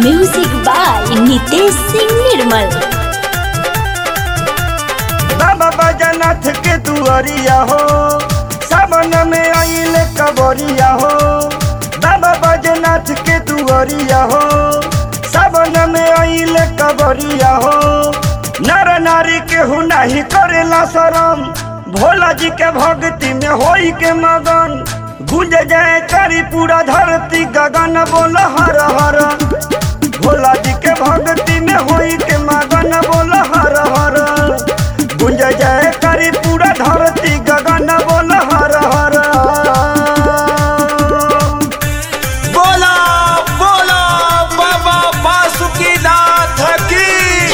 music by Nitesh Singh Nirmal Baba Bajnath के दुआरिया हो सावन में आइल कबरिया हो बाबा बजनाथ के दुआरिया हो सावन में आइल कबरिया हो नर नारी के हु नहीं करेला शरम भोला जी के भक्ति में होई के मगन गुंज जाए करी पूरा धरती गगन बोल हर हर भोला जी के भक्ति में होई के मगन बोल हर हर गुंज जाए करी पूरा धरती गगन बोल हर हर बोला बोला बाबा बासुकीनाथ की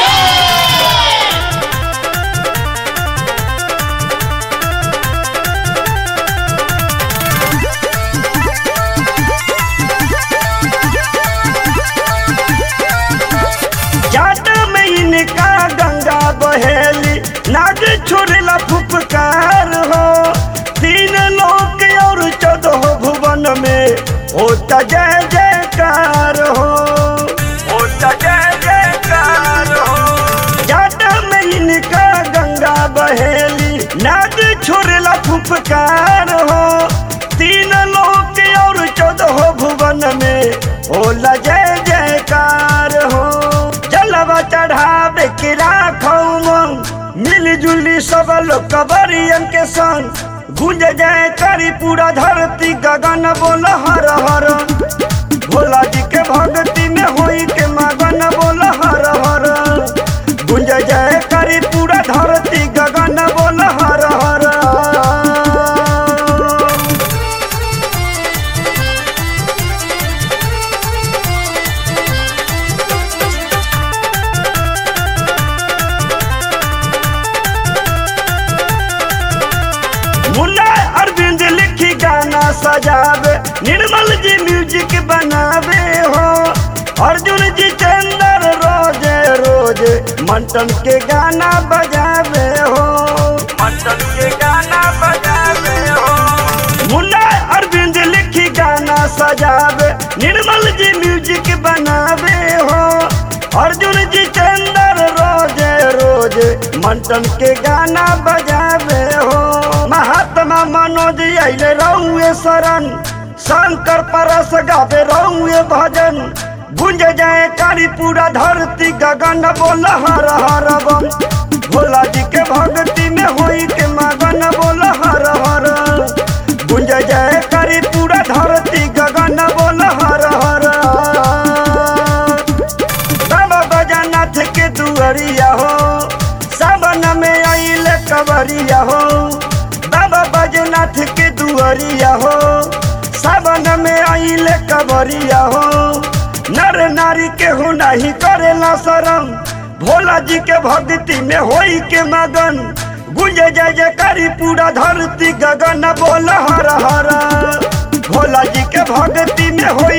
जाट में इनका गंगा बहेली नाग छोड़ला फुफकार हो तीन लोक और चौदह भुवन में होता जय जयकार हो होता जय जयकार हो जाट में इनका गंगा बहेली नाग छोड़ला फुफकार हो तीन लोक और चौदह भुवन में होला जय जयकार हो जलवा चढ़ावे के राखौ मिली जुली सब लोग कबरियन के संग गुंज जाए करी पूरा धरती गगन बोल हर हर भोला जी के भक्ति में होई के मगन बोल हर हर गुंज जाए करी पूरा धरती गगन बोल हर हर मुन्ना अरविंद लिखी गाना सजावे निर्मल जी म्यूजिक बनावे हो अर्जुन जी चंदर रोजे रोजे मंटन के गाना बजावे हो मंटन के गाना बजावे हो मुन्ना अरविंद लिखी गाना सजावे निर्मल जी म्यूजिक बनावे हो अर्जुन जी चंदर रोजे रोजे मंटन के गाना बजावे हो महात्मा मनोज अले रहुए शरण शंकर परस गावे रहुए भजन गुंज जाए कारी पूरा धरती गगन बोल हर हर बम भोला जी के भक्ति में होई के मगन बोल हर हर गुंज जाए कारी पूरा धरती गगन बोल हर हर बाबा बजानाथ के दुआरिया हो सावन में आइल कवरिया हो बाबा बजनाथ के दुआरिया हो सावन में आइल कवरिया हो नर नारी के हो नहीं करेला शरम भोला जी के भक्ति में होई के मगन गुंज जय जयकारी पूरा धरती गगन बोल हर हर भोला जी के भक्ति में होई